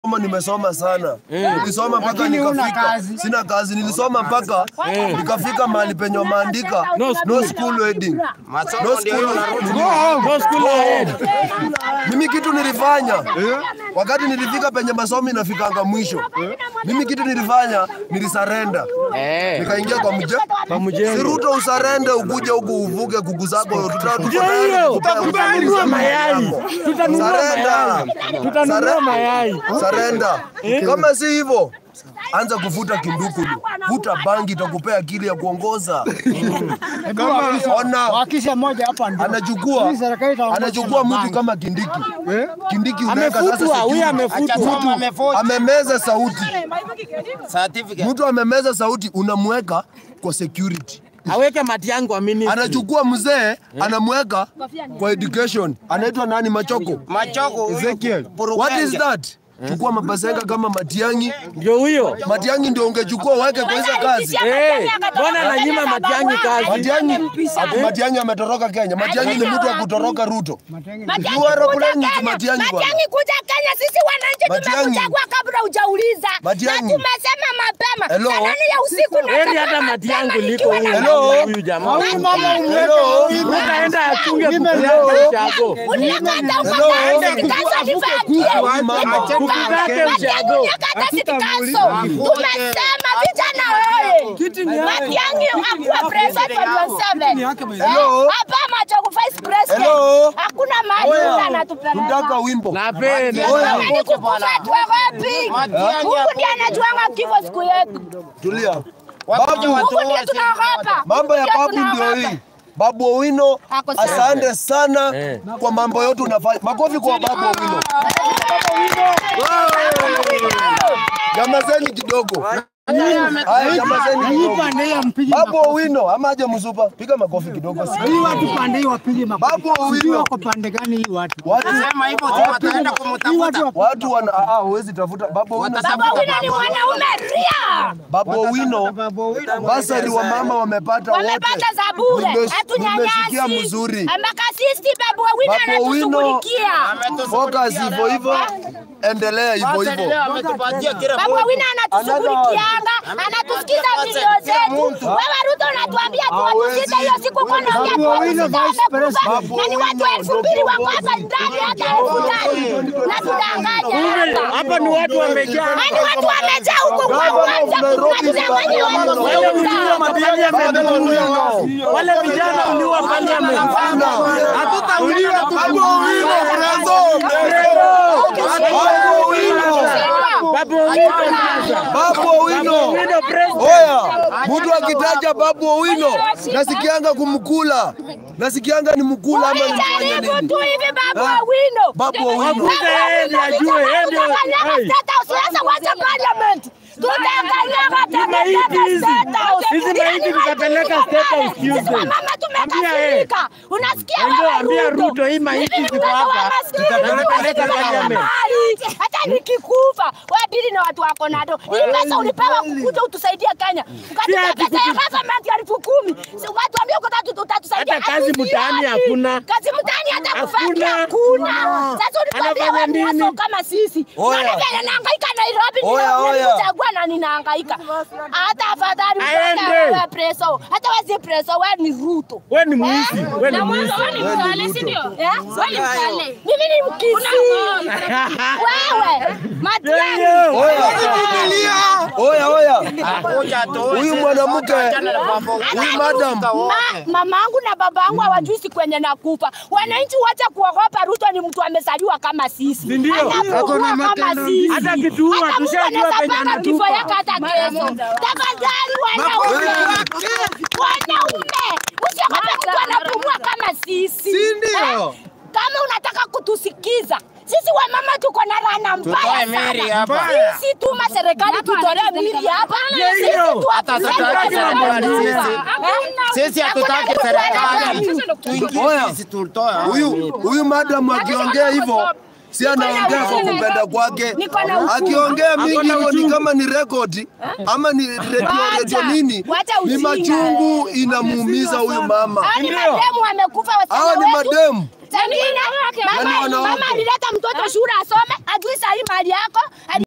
Kama nimesoma sana nilisoma mpaka Lakini huna nikafika, kazi. sina kazi. Nilisoma mpaka nikafika mahali penye wameandika No no school wedding, no Masomo ndio hiyo school. No school ahead. Mimi kitu nilifanya wakati nilifika penye masomo inafikanga mwisho, mimi kitu nilifanya nilisarenda, Eh. nikaingia kwa mje Kwa mjengo. si Ruto usarende ukuje huku uvuke kuku zako, tuta- tuko Ndio tayari hiyo. kukupea Tutanunua usafiri mayai. yako. Tutanunua Sarenda. mayai. Tutanunua Sare- mayai. Sarenda. Kama si hivyo, anza kuvuta kindukulu, vuta bangi, itakupea akili ya kuongoza. Ona, Wakisha moja hapa ndio. anachukua Hii serikali itaongoza anachukua na mtu bangi. kama Kindiki. Kindiki unaweka sasa Amefutwa, huyu security. amefutwa. Mama amefoji amemeza sauti, certificate. mtu amemeza sauti, unamweka kwa security. Aweke mati yangu kwa ministry. Anachukua mzee anamweka kwa education, anaitwa nani? Machoko. Machoko Ezekiel. What is that? Chukua mabazenga kama Matiangi. Ndio huyo. Matiangi ndio ungechukua uweke kwa hizo kazi. Eh, mbona ananyima Matiang'i kazi? Matiangi, ati Matiangi ametoroka Kenya. Matiangi ni mtu wa kutoroka Ruto. You are playing with Matiang'i bwana. Matiang'i kuja Kenya, sisi wananchi Matiang'i. tumekuchagua kabla hujauliza, na Matiang'i. tumesema mapema Hello. saa nane ya usiku na Heri sema hata mapema Matiang'i liko nikiwa na huyu Hello. huyu jamaa. Huyu mama umweke Hello. Utaenda achunge kuku Hello. yake chago. Unikata Hello. ukakata sitikaso nivakie. Huyu mama. Kuku zake Matiang'i ushago. unikata sitikaso. Tumesema vijana oye. Matiang'i akuwe president wa 27. Hello. Eh, Hapa Machogu vice president. Hello. Hakuna mahali Oya, mtu anatupeleka. tunataka wimbo. Napenda. Oya. Kama ni kukufa tuogopi. Mungu ndiye anajuanga kifo siku yetu. Tulia. Wakuja Babu, watu Mungu ndiye wote. tunaogopa. mambo ya Ndiye babu ndio tunaogopa. hii. Babu Owino, Ako sawa. asante sana Eh. kwa mambo yote unafanya. Makofi kwa Babu Owino. Nyamazeni kidogo. Haya, nyamazeni Hii kidogo. pande hii mpige Babu makofi. Owino ama aje mzupa, piga makofi kidogo. Hii watu pande hii wapige makofi. Babu Owino. Sijui wako pande gani hii watu. Watu Sema hivyo tu wataenda Hii watu kumtafuta. wapige watu wana ah, ah, huwezi tafuta Babu Owino. Watasabu- Baba Wina ni mwanaume ria. Babu Owino basari wa mama wamepata wote. Wamepata za bure. Nime- Hatunyanyasi. Nimesikia mzuri. Amakasisti Babu Wina Babu Owino, anatushughulikia. focus hivyo hivyo, endelea hivyo Sasa hivyo. leo ametupatia kila Babu mtu. Wina anatushughulikianga, anatusikiza milio zetu. Wewe Ruto unatuambia tu watusite hiyo siku kwa ndio Babu Owino vice president. Na ni watu elfu mbili wako hapa ndani hata elfu tatu. Na tudanganya hapa. Hapa ni watu wamejaa. Yaani watu wamejaa huko kwa Gavana of uwanja. Nairobi, Tunadanganya watu Babu Wale kuuza. uliwa parliament. Wale vijana uliwa parliament. Hatutauliwa Babu Owino, Mrezo, Mrezo. Babu Owino. Babu Owino sasa. Babu Owino. Owino president. Oya, mtu akitaja Babu Owino nasikianga kumkula, nasikianga ni mkula ama ni mfanya Jaribu nini? tu hivi Babu Ha? Owino. Babu Owino. Wakuta yeye ndiye ajue, yeye ndiye- hey. Sasa wacha parliament. Tutakanyaga Hizi maiti hizi. Hizi maiti tutapeleka State House Tuesday. Mama Ambia tumekasirika. Unasikia Ndio, wewe ambia Ruto, hii maiti Mimi ziko mtoto wa hapa, maskini, tutapeleka mtoto wa parliament. mahali. Hata nikikufa wewe dili na watu wako nado. Hii pesa ulipewa kukuja utusaidie Kenya. Ukatupa ati pesa ya kutu- government ya elfu kumi. Si Watuambie uko tatu utatusaidia. Hata kazi Hatusioni. mtaani hakuna. Kazi mtaani hata kufanya Hakuna. hakuna. Sasa ulituambia Anafanya wewe ni nini? waso kama sisi. Oya. Mimi vile nahangaika Nairobi Oya, oya. ninakuchagua na ninahangaika. Hata afadhali Aende. mpaka wewe preso. Hata wewe si preso, wewe ni Ruto. Wewe ni mwizi. Wewe ni mwizi. Eh? Mimi ni mkisi. Wewe Matiang'i. Yeye. Oya, oya, Kuja tu. huyu mwanamke, huyu madam, Ma, mamangu na babangu hawajui siku kwenye nakufa. Wananchi wacha kuogopa. Ruto ni mtu amezaliwa kama sisi, Si ndio? anakufa Ako na kama matendo sisi. Hata kituua, Hata Mungu tushajua anaweza penye panga anatupa. kifo yake hata kesho. Tafadhali wanaume, wanaume, usiogope mtu anapumua kama sisi. Si ndio? Eh? Kama unataka kutusikiza sisi wamama tuko na rana mbaya Tutoe Mary sana. hapa. Sisi tuma serikali tutolee mili hapa. Ndio Sisi hiyo. tu- Hata hatutaki serikali sisi. Sisi hatutaki serikali. Tuingie Oya. sisi tutoe. huyu huyu madam akiongea hivyo si anaongea kwa kupenda kwake. Niko na uchungu. Akiongea mingi hivyo ni kama ni rekodi ama ni redio redio nini, Wacha ni ujinga. machungu inamuumiza huyu mama. Hao ni Ndio. mademu wamekufa Hawa wasichana ni wetu. mademu Tengine Yaani mama wanawake. mama alileta mtoto shule asome, ajui sahi mali yako.